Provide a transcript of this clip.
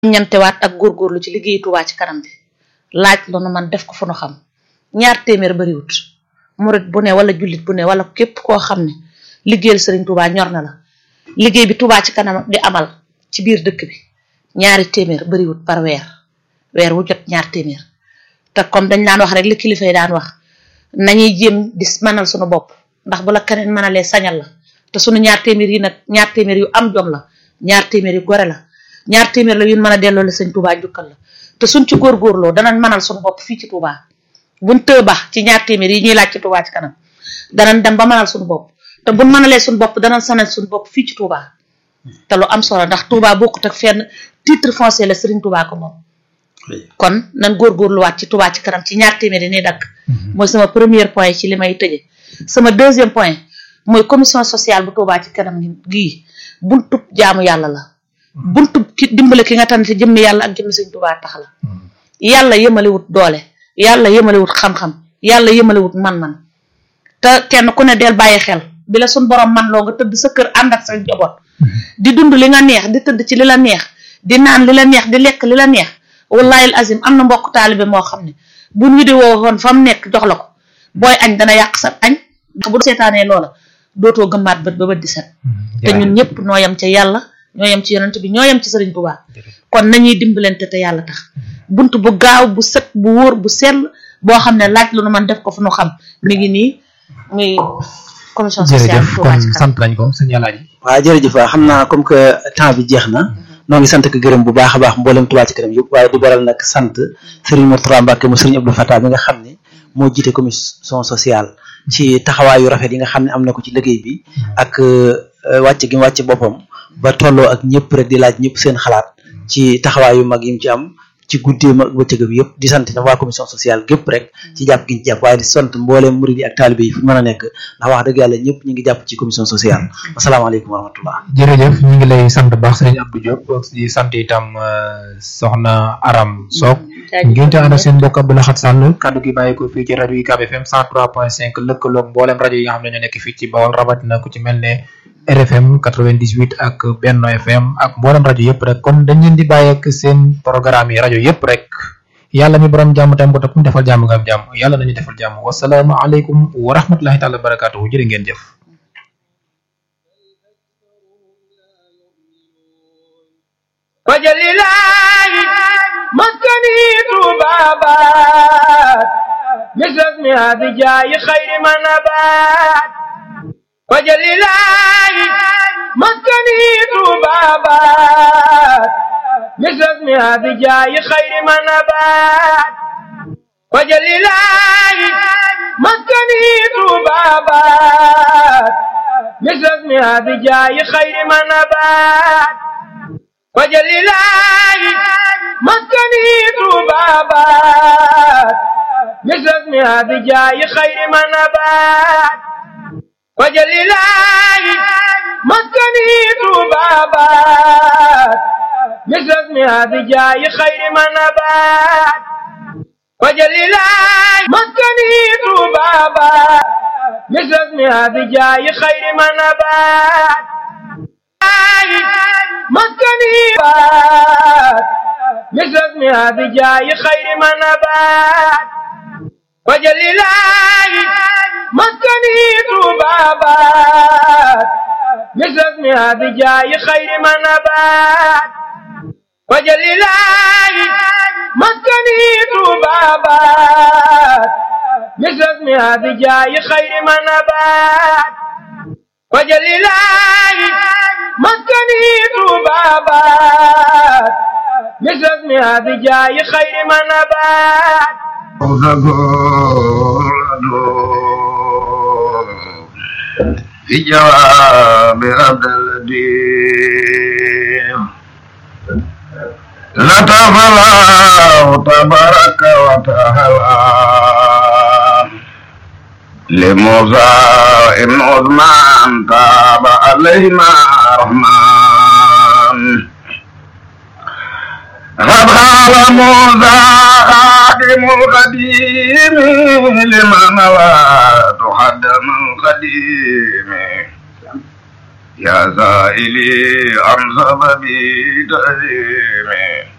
ñantewaat ak góorgóorlu ci liggéey Touba ci kanam bi laaj lu nu man def ko fu nu xam ñaar téeméer bariwut murit bu ne wala jullit bu ne wala képp koo xam ne liggéeyal Serigne Touba ñor na la liggéey bi Touba ci kanam di amal ci biir dëkk bi ñaari téeméer bariwut par weer weer wu jot ñaar téeméer te comme dañ daan wax rek li kilifa yi daan wax nañuy jéem di mënal suñu bopp ndax bu la keneen mënalee sañal la te suñu ñaar téeméer yi nag ñaar téeméer yu am jom la ñaar téeméer yu gore la ñaar téeméer la yu mën a delloo la sëñ Touba jukkal la te suñ ci góorgóorloo danañ mënal suñu bopp fii ci Touba buñ tëë ba ci ñaar téeméer yi ñuy laaj ci Touba ci kanam danañ dem ba mënal suñu bopp te buñ mënalee suñu bopp danañ sanal suñu bopp fii ci Touba te lu am solo ndax Touba bokkut ak fenn titre foncier la Serigne Touba ko moom kon nan góorgóorluwaat ci Touba ci kanam ci ñaar téeméer yi nii dakk mooy sama premier point ci li may tëje sama deuxième point mooy commission sociale bu Touba ci kanam gii buntub jaamu yàlla la buntub ki dimbale ki nga tànn te jëmmi yàlla ak jëmmi Sëñ Touba tax la yàlla yemalewut doole yàlla yemalewut xam-xam yàlla yemalewut man-man te kenn ku ne del bàyyi xel bi la suñ borom man loo nga tëdd sa kër ànd ak sa njaboot di dund li nga neex di tëdd ci li la neex di naan li la neex di lekk li la neex wallahi azim am na mbokk taalibe moo xam ne bu ñu di woo woon fa mu nekk jox la ko booy añ dana yàq sa añ ndax bu seetaanee loola dootoo gëmmaat bët ba bët di set te ñun ñëpp noo yem ca yàlla ñoo yem ci yonent bi ñoo yem ci sëriñ Tuubaa kon nañuy dimbalante te yàlla tax bunt bu gaaw bu set bu wóor bu sell boo xam ne laaj lu nu man def ko fu nu xam mi ngi nii muy commission sociale jërëjëf kon sant nañ ko sëñ Alaaji waaw jërëjëf waaw xam naa comme que temps bi jeex na noo ngi sant ko gërëm bu baax a baax mboolem Touba ci kanam yëpp waaye di baral nag sant Serigne Mourtada Mbacke mu Serigne Abdou Fatah bi nga xam ne moo jiite commission sociale ci taxawaayu rafet yi nga xam ne am na ko ci liggéey bi ak wàcc gi mu wàcc boppam ba tolloo ak ñëpp rek di laaj ñëpp seen xalaat ci taxawaayu mag yi mu ci am ci guddeem ak bëccëgam yëpp di sant na waa commission sociale gépp rek ci jàpp gi ñu jàpp waaye di sant mbooleem murid yi ak taalibe yi fu mën a nekk ndax wax dëgg yàlla ñëpp ñu ngi jàpp ci commission sociale asalaamaaleykum wa rahmatullah jërëjëf ñu ngi lay sant baax sëriñ Abdou Diop di sant itam soxna Aram Sock ngeen te ànd ak seen mbokk Abdou Lahad Sall kaddu gi bàyyi ko fii ci rajo UCAB FM 103.5 lëkkaloog mbooleem rajo yi nga xam ne ñoo nekk fii ci Bawol rawatina ku ci mel ne RFM 98 ak Benno FM ak mboolem rajo yëpp rek kon dañ leen di bàyyi ak seen programme yi rajo yëpp rek yàlla mi borom jàmm tam ko topp ñu defal jàmm nga am jàmm yàlla nañu defal jàmm wasalaamu aleykum wa rahmatullahi taala wa barakaatuhu jërë ngeen jëf wajalilahi maskani tubabat misasmi abijaayi xayri manabat wajalilahi maskani tubabat misasmi abijaayi xayri manabat wajalilahi maskani tubabat misasmi abijaayi xayri manabat wajalilahi maskani tubabat misasmi abijaayi xayri manabat wajalilahi maskani tubabat misasmi abijaayi xayri manabat wajalilahi maskani tubabat misasmi abijaayi xayri manabat maskani baat misasmi abijaayi xayri manabaat wajalilahi maskani tubabat misasmi abijaayi xayri manabaat wajalilahi maskani tubabat misasmi abijaayi xayri manabaat wajalilahi maskani tubabat misasmi abijaayi xayri manabat في جواب عبد الدين لطف الله تبارك وتعالى لموسى ابن عثمان تاب عليهما رحمن قد قال موسى خادم القديم لمن لا تحدم القديم يا سائلي عن سبب تأثيمي